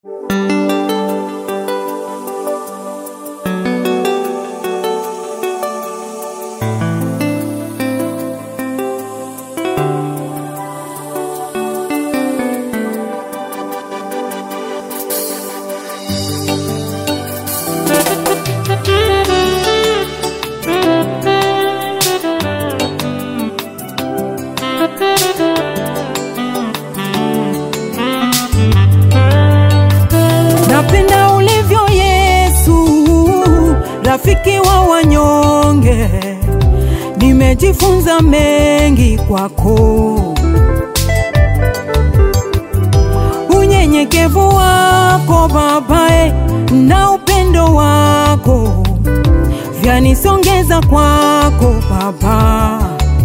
Napenda ulivyo Yesu, rafiki wa wanyonge. Nimejifunza mengi kwako, unyenyekevu wako babae na upendo wako vyanisongeza kwako Baba.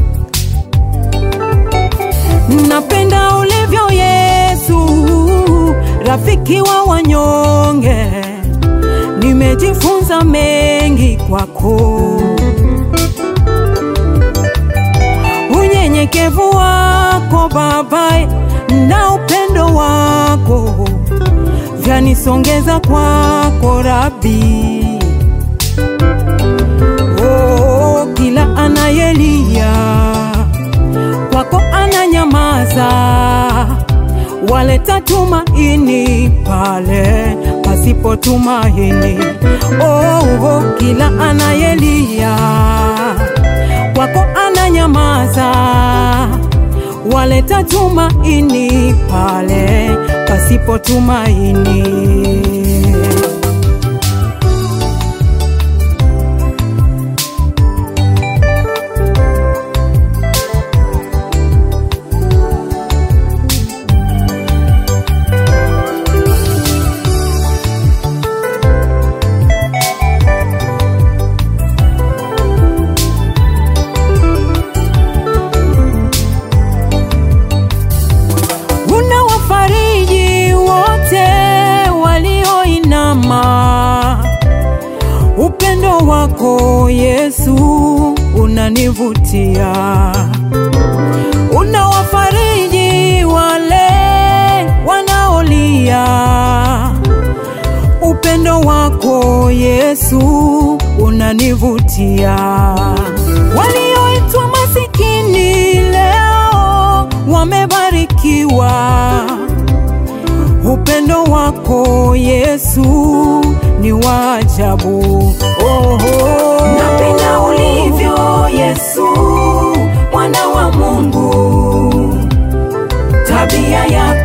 Napenda ulivyo Yesu, rafiki wa wanyonge. Nimejifunza mengi kwako, unyenyekevu wako babae na upendo wako vyanisongeza kwako Rabi. Oh, kila anayelia kwako ananyamaza, waleta tumaini pale pasipo tumaini. Oh, oh, kila anayelia kwako ananyamaza, waleta tumaini pale pasipo tumaini. unawafariji wote walioinama. Upendo wako Yesu unanivutia, unawafariji wale wanaolia. Upendo wako Yesu unanivutia, walioitwa masikini leo wamebarikiwa. Upendo wako Yesu ni wa ajabu. Oh, napenda ulivyo Yesu, mwana wa Mungu, tabia yako